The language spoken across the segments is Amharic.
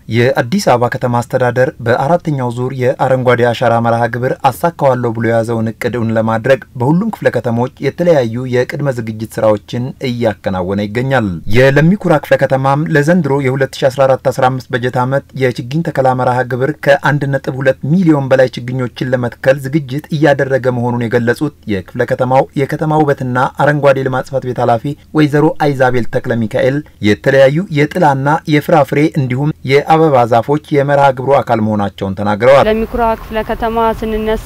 የአዲስ አበባ ከተማ አስተዳደር በአራተኛው ዙር የአረንጓዴ አሻራ መርሃ ግብር አሳካዋለሁ ብሎ የያዘውን እቅድ እውን ለማድረግ በሁሉም ክፍለ ከተሞች የተለያዩ የቅድመ ዝግጅት ስራዎችን እያከናወነ ይገኛል። የለሚኩራ ክፍለ ከተማም ለዘንድሮ የ2014/15 በጀት ዓመት የችግኝ ተከላ መርሃ ግብር ከ1.2 ሚሊዮን በላይ ችግኞችን ለመትከል ዝግጅት እያደረገ መሆኑን የገለጹት የክፍለ ከተማው የከተማ ውበትና አረንጓዴ ልማት ጽሕፈት ቤት ኃላፊ ወይዘሮ አይዛቤል ተክለ ሚካኤል የተለያዩ የጥላና የፍራፍሬ እንዲሁም የአበባ ዛፎች የመርሃ ግብሩ አካል መሆናቸውን ተናግረዋል። ለሚኩራ ክፍለ ከተማ ስንነሳ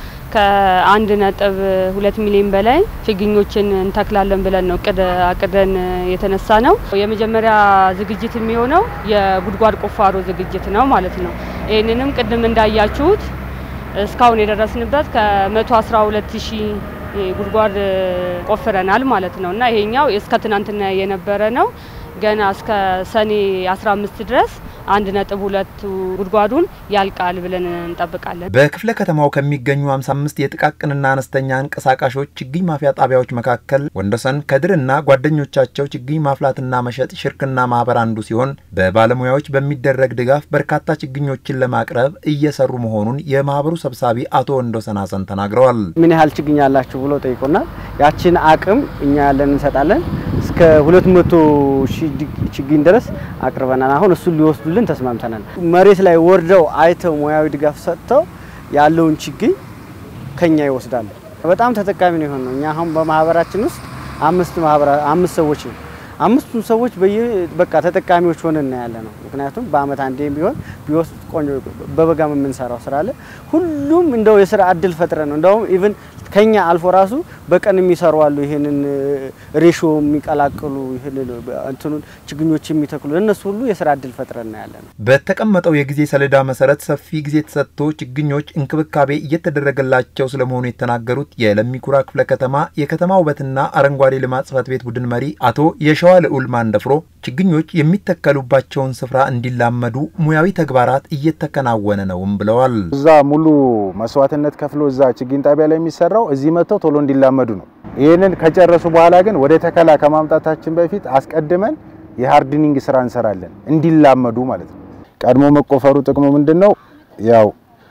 ከአንድ ነጥብ ሁለት ሚሊዮን በላይ ችግኞችን እንተክላለን ብለን ነው እቅድ አቅደን የተነሳ ነው። የመጀመሪያ ዝግጅት የሚሆነው የጉድጓድ ቁፋሮ ዝግጅት ነው ማለት ነው። ይህንንም ቅድም እንዳያችሁት እስካሁን የደረስንበት ከመቶ አስራ ሁለት ሺህ ጉድጓድ ቆፍረናል ማለት ነው እና ይሄኛው እስከ ትናንትና የነበረ ነው። ገና እስከ ሰኔ 15 ድረስ አንድ ነጥብ ሁለቱ ጉድጓዱን ያልቃል ብለን እንጠብቃለን። በክፍለ ከተማው ከሚገኙ 55 የጥቃቅንና አነስተኛ አንቀሳቃሾች ችግኝ ማፍያ ጣቢያዎች መካከል ወንዶሰን ከድርና ጓደኞቻቸው ችግኝ ማፍላትና መሸጥ ሽርክና ማህበር አንዱ ሲሆን በባለሙያዎች በሚደረግ ድጋፍ በርካታ ችግኞችን ለማቅረብ እየሰሩ መሆኑን የማህበሩ ሰብሳቢ አቶ ወንዶሰን ሀሰን ተናግረዋል። ምን ያህል ችግኝ ያላችሁ ብሎ ጠይቆናል። ያችን አቅም እኛ ያለን እንሰጣለን። እስከ 200 ሺህ ችግኝ ድረስ አቅርበናል። አሁን እሱን ሊወስዱልን ተስማምተናል። መሬት ላይ ወርደው አይተው ሙያዊ ድጋፍ ሰጥተው ያለውን ችግኝ ከኛ ይወስዳሉ። በጣም ተጠቃሚ ነው የሆነው። እኛ አሁን በማህበራችን ውስጥ አምስት ማህበራ አምስት ሰዎች ነው አምስቱም ሰዎች በየ በቃ ተጠቃሚዎች ሆነን ያለ ነው። ምክንያቱም በአመት አንዴ ቢሆን ቢወስድ ቆንጆ በበጋም የምንሰራው ስራ አለ። ሁሉም እንደው የስራ እድል ፈጥረ ነው እንደውም ኢቭን ከኛ አልፎ ራሱ በቀን የሚሰሩ አሉ። ይሄንን ሬሾ የሚቀላቅሉ ይሄን እንትኑን ችግኞች የሚተክሉ እነሱ ሁሉ የስራ እድል ፈጥረን ያለ ነው። በተቀመጠው የጊዜ ሰሌዳ መሰረት ሰፊ ጊዜ ተሰጥቶ ችግኞች እንክብካቤ እየተደረገላቸው ስለመሆኑ የተናገሩት የለሚኩራ ክፍለ ከተማ የከተማ ውበትና አረንጓዴ ልማት ጽሕፈት ቤት ቡድን መሪ አቶ የሸዋ ልዑል ማንደፍሮ ችግኞች የሚተከሉባቸውን ስፍራ እንዲላመዱ ሙያዊ ተግባራት እየተከናወነ ነውም ብለዋል። እዛ ሙሉ መስዋዕትነት ከፍሎ እዛ ችግኝ ጣቢያ ላይ የሚሰራው እዚህ መጥተው ቶሎ እንዲላመዱ ነው። ይህንን ከጨረሱ በኋላ ግን ወደ ተከላ ከማምጣታችን በፊት አስቀድመን የሃርድኒንግ ስራ እንሰራለን፣ እንዲላመዱ ማለት ነው። ቀድሞ መቆፈሩ ጥቅሙ ምንድን ነው? ያው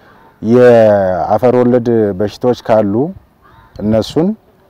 የአፈር ወለድ በሽታዎች ካሉ እነሱን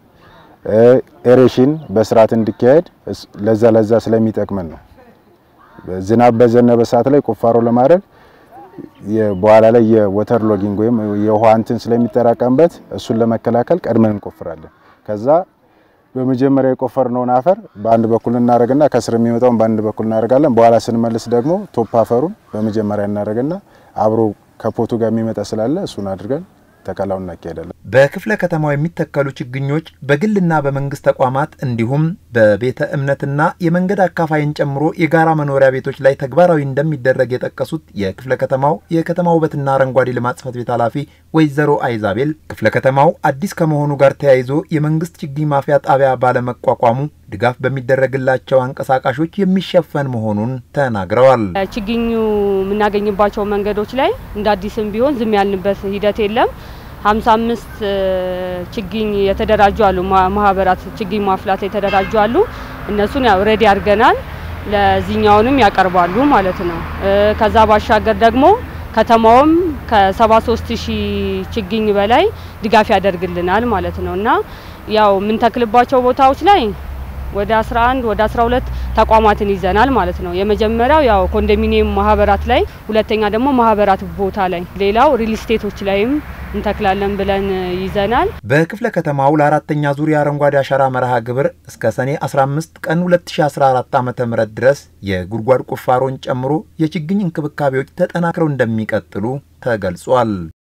ኤሬሽን በስርዓት እንዲካሄድ ለዛ ለዛ ስለሚጠቅመን ነው። ዝናብ በዘነበ ሰዓት ላይ ቁፋሮ ለማድረግ በኋላ ላይ የወተር ሎጊንግ ወይም የውሃ እንትን ስለሚጠራቀምበት እሱን ለመከላከል ቀድመን እንቆፍራለን። ከዛ በመጀመሪያ የቆፈርነውን አፈር በአንድ በኩል እናደርግና ከስር የሚመጣውን በአንድ በኩል እናደርጋለን። በኋላ ስንመልስ ደግሞ ቶፕ አፈሩን በመጀመሪያ እናደርግና አብሮ ከፖቱ ጋር የሚመጣ ስላለ እሱን አድርገን ተከላውን እናካሄዳለን። በክፍለ ከተማው የሚተከሉ ችግኞች በግልና በመንግስት ተቋማት እንዲሁም በቤተ እምነትና የመንገድ አካፋይን ጨምሮ የጋራ መኖሪያ ቤቶች ላይ ተግባራዊ እንደሚደረግ የጠቀሱት የክፍለ ከተማው የከተማ ውበትና አረንጓዴ ልማት ጽሕፈት ቤት ኃላፊ ወይዘሮ አይዛቤል ክፍለ ከተማው አዲስ ከመሆኑ ጋር ተያይዞ የመንግስት ችግኝ ማፍያ ጣቢያ ባለመቋቋሙ ድጋፍ በሚደረግላቸው አንቀሳቃሾች የሚሸፈን መሆኑን ተናግረዋል። ችግኙ የምናገኝባቸው መንገዶች ላይ እንደ አዲስም ቢሆን ዝም ያልንበት ሂደት የለም። ሀምሳ አምስት ችግኝ የተደራጁ አሉ። ማህበራት ችግኝ ማፍላት የተደራጁ አሉ። እነሱን ያው ሬዲ አድርገናል። ለዚህኛውንም ያቀርባሉ ማለት ነው። ከዛ ባሻገር ደግሞ ከተማውም ከ73 ሺህ ችግኝ በላይ ድጋፍ ያደርግልናል ማለት ነው እና ያው የምንተክልባቸው ቦታዎች ላይ ወደ 11 ወደ 12 ተቋማትን ይዘናል ማለት ነው። የመጀመሪያው ያው ኮንዶሚኒየም ማህበራት ላይ፣ ሁለተኛ ደግሞ ማህበራት ቦታ ላይ፣ ሌላው ሪል ስቴቶች ላይም እንተክላለን ብለን ይዘናል። በክፍለ ከተማው ለአራተኛ ዙር የአረንጓዴ አሻራ መርሃ ግብር እስከ ሰኔ 15 ቀን 2014 ዓ.ም ድረስ የጉድጓድ ቁፋሮን ጨምሮ የችግኝ እንክብካቤዎች ተጠናክረው እንደሚቀጥሉ ተገልጿል።